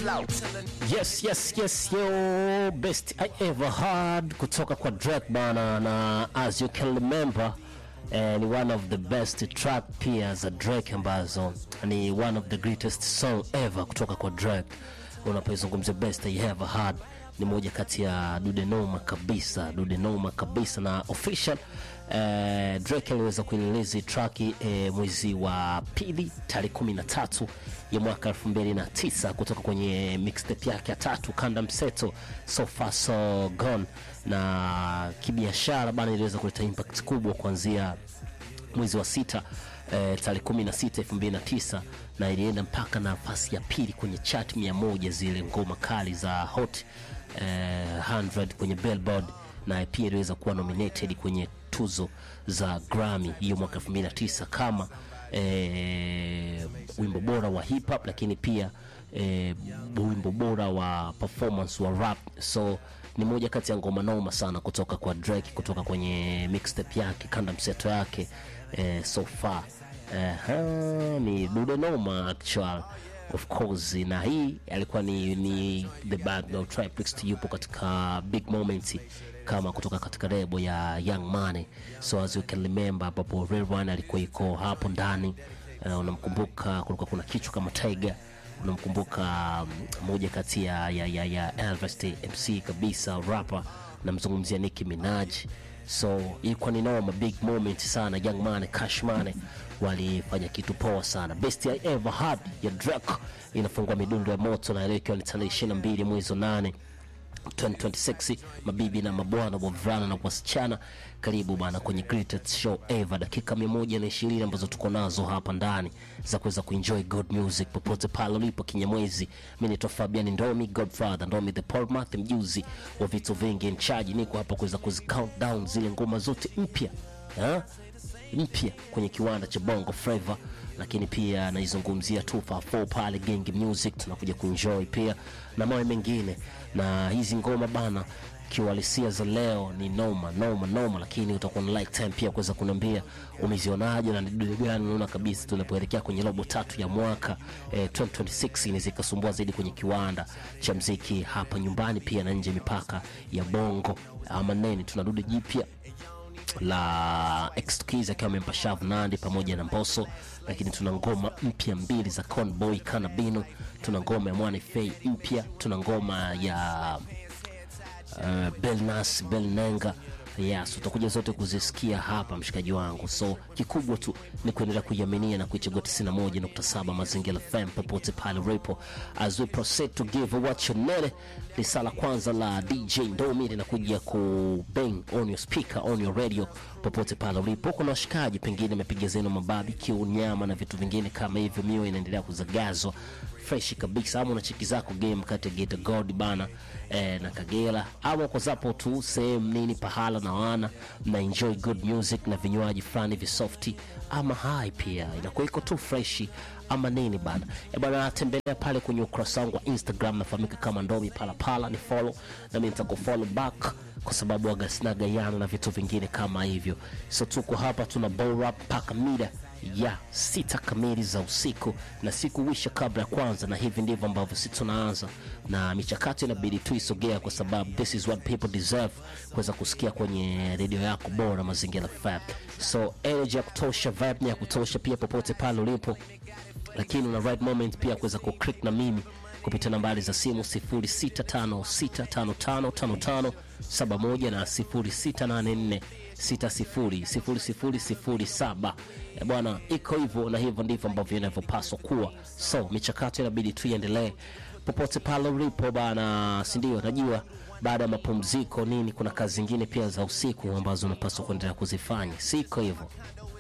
Yes, yes, yes, yo, best I ever heard kutoka kwa Drake bana, na as you can remember eh, ni one of the best track pia za Drake ambazo ni one of the greatest song ever kutoka kwa Drake. Unapoizungumzia best I ever heard ni moja kati ya dude noma kabisa, dude noma kabisa na official eh, Drake aliweza kuililizi track eh, mwezi wa pili tarehe 13 ya mwaka 2009 kutoka kwenye mixtape yake ya tatu kanda mseto so far so gone, na kibiashara bana iliweza kuleta impact kubwa kuanzia mwezi wa sita eh, tarehe 16 2009 na ilienda mpaka nafasi ya pili kwenye chart 100 zile ngoma kali za hot eh, 100 kwenye Billboard na pia iliweza kuwa nominated kwenye tuzo za Grammy hiyo mwaka 2009 kama eh, wimbo bora wa hip hop, lakini pia eh, wimbo bora wa performance wa rap. So ni moja kati ya ngoma noma sana kutoka kwa Drake, kutoka kwenye mixtape yake kanda mseto yake eh, so far eh, ha, ni dude noma actual of course, na hii alikuwa ni, ni the bad no Triplex yupo katika big moment kama kutoka katika lebo ya Young Money, so as you can remember, ambapo Real One alikuwa iko hapo ndani. Uh, unamkumbuka kulikuwa kuna kichwa kama Tiger, unamkumbuka um, moja kati ya, ya, ya, ya Elvis the MC kabisa rapper, namzungumzia Nicki Minaj. So ilikuwa ni noma big moment sana. Young Money, Cash Money walifanya kitu poa sana. Best I ever had ya Drake inafungua midundo ya moto, na leo ikiwa ni tarehe 22 mwezi wa nane 2026 mabibi na mabwana, wavulana na wasichana, karibu bana kwenye greatest show ever, dakika 120 ambazo tuko nazo hapa ndani za kuweza kuenjoy good music popote pale ulipo Kinyamwezi. Mimi ni Fabian Ndomi, Godfather Ndomi, the Paul Math, mjuzi wa vitu vingi in charge. Niko hapa kuweza kuzi count down zile ngoma zote mpya ha? mpya kwenye kiwanda cha Bongo Flava, lakini pia naizungumzia 254 pale Gang Music, tunakuja kuenjoy pia na mawe mengine, na hizi ngoma bana kiuhalisia za leo ni noma noma noma, lakini utakuwa na like time pia kuweza kuniambia umezionaje na ni dude gani unaona kabisa tunapoelekea kwenye robo tatu ya mwaka eh, 2026 inaweza ikasumbua zaidi kwenye kiwanda cha mziki hapa nyumbani pia na nje ya mipaka ya Bongo ama nene, tuna dude jipya la Exkiz akiwa amempa Shav Nandi pamoja na Mbosso, lakini tuna ngoma mpya mbili za Conboy Kanabino, tuna ngoma ya Mwana Fei mpya, tuna ngoma ya uh, Belnas Belnenga Yes, utakuja zote kuzisikia hapa mshikaji wangu, so kikubwa tu ni kuendelea kuiaminia na kuichagua 91.7 Mazingira FM popote pale ulipo, as we proceed to give what you need. Risala kwanza la DJ Ndomi linakuja ku bang on your speaker on your radio popote pale ulipo. Kuna washikaji pengine mepiga zenu mabarbecue, nyama na vitu vingine kama hivyo, mio inaendelea kuzagazwa fresh kabisa, ama una cheki zako game kati ya Geita Gold bana eh, na Kagera, ama kwa zapo tu sehemu nini pahala na wana na enjoy good music na vinywaji fulani visofti, ama hai pia inakuwa iko tu fresh ama nini bana e bana, tembelea pale kwenye ukurasa wangu wa Instagram nafahamika kama Ndomi Palapala, ni follow na mimi nitakufollow back kwa sababu agasinaga yana na vitu vingine kama hivyo. So tuko hapa tuna bora mpaka mida ya sita kamili za usiku na siku wisha kabla ya kwanza, na hivi ndivyo ambavyo sisi tunaanza na michakato inabidi tu isogea, kwa sababu this is what people deserve kuweza kusikia kwenye redio yako bora Mazingira FM. So energy ya kutosha, vibe ya kutosha pia popote pale ulipo, lakini una right moment pia kuweza kuclick na mimi kupitia nambari za simu 0656555571 na 0684600007. E bwana, iko hivyo na hivyo ndivyo ambavyo inavyopaswa kuwa. So michakato inabidi tu iendelee popote pale ulipo bana, si ndio? Najua baada ya mapumziko nini, kuna kazi zingine pia za usiku ambazo unapaswa kuendelea kuzifanya, siko hivyo?